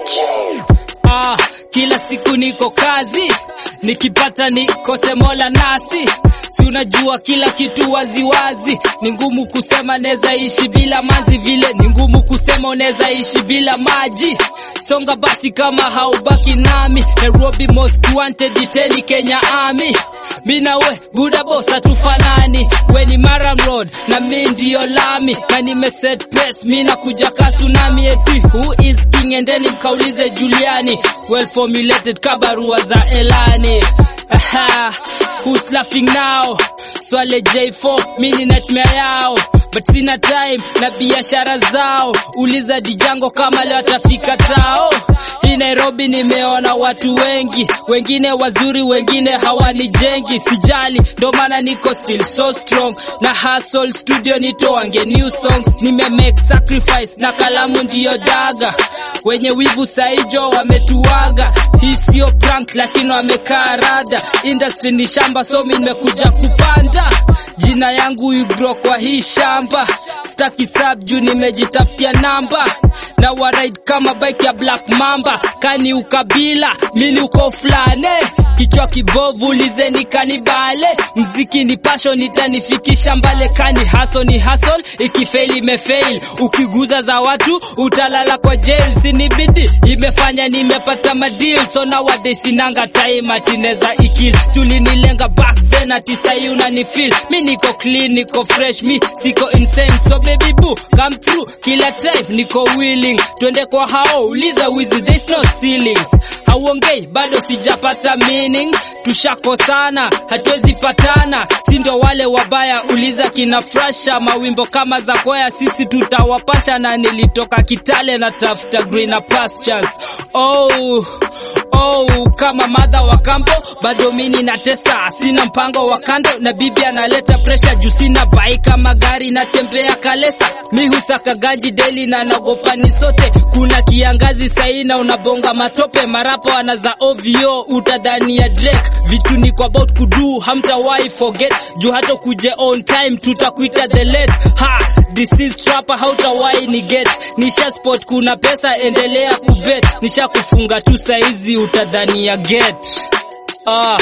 Ah, kila siku niko kazi, nikipata nikose mola nasi si unajua kila kitu waziwazi, ni ngumu kusema neza ishi bila manzi, vile ni ngumu kusema unaweza ishi bila maji. Songa basi kama haubaki nami, Nairobi most wanted iteni Kenya Army. Mi na we buda boss hatufanani, we ni Maram Road na mi ndiyo lami, na nimeset press mi nakuja ka tsunami. Eti who is king? Endeni mkaulize Juliani, well formulated kabarua za Elani. Aha, who's laughing now? Swale J4 mini nightmare yao but sina time na biashara zao. Uliza Dijango kama leo atafika tao. Hii Nairobi nimeona watu wengi, wengine wazuri, wengine hawanijengi. Sijali, ndo maana niko still so strong na hustle studio nitoange new songs. Nime make sacrifice na kalamu ndiyo daga. Wenye wivu saijo wametuaga, hii sio prank lakini wamekaa rada. Industry ni shamba, so mi nimekuja kupanda jina yangu igro kwa hii shamba, staki sub juu nimejitafutia namba na waride kama bike ya Black Mamba. Kani ukabila mini uko flane, kichwa kibovu lizeni kanibale. Mziki ni passion itanifikisha mbale, kani haso ni hustle, ikifeli imefail. Ukiguza za watu utalala kwa jail, sinibidi imefanya nimepata madeal, so nowadays sinanga time atineza ikil. Si ulinilenga back then ati sahi unanifeel mi niko clean, niko fresh, mi siko insane, so baby boo come through kila time, niko willing, twende kwa hao, uliza wizi, there's no ceilings. Hauongei bado sijapata meaning, tushakosana hatuwezi patana, si ndo wale wabaya, uliza kina Frasha, mawimbo kama za kwaya, sisi tutawapasha, na nilitoka Kitale na tafuta greener pastures. Oh, oh, kama madha wa kambo, bado mini natesa, sina mpango wa kando, na bibi analeta pressure juu sina bai kama gari natembea kalesa, mi husaka ganji daily na nagopa ni sote, kuna kiangazi saina unabonga matope, marapo anaza ovyo, utadhani ya Drake, vitu niko about kudu, hamtawahi forget, juu hata kuje on time, tutakuita the late, ha, this is trapper, hautawahi ni get, nisha spot, kuna pesa, endelea kubet, nisha kufunga tu saizi, utadhani ya get, ah.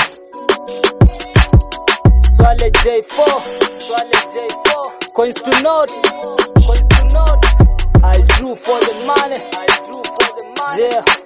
Swale J4, Swale J4, coins to note, coins to note. I drew for the money, I drew for the money. Yeah.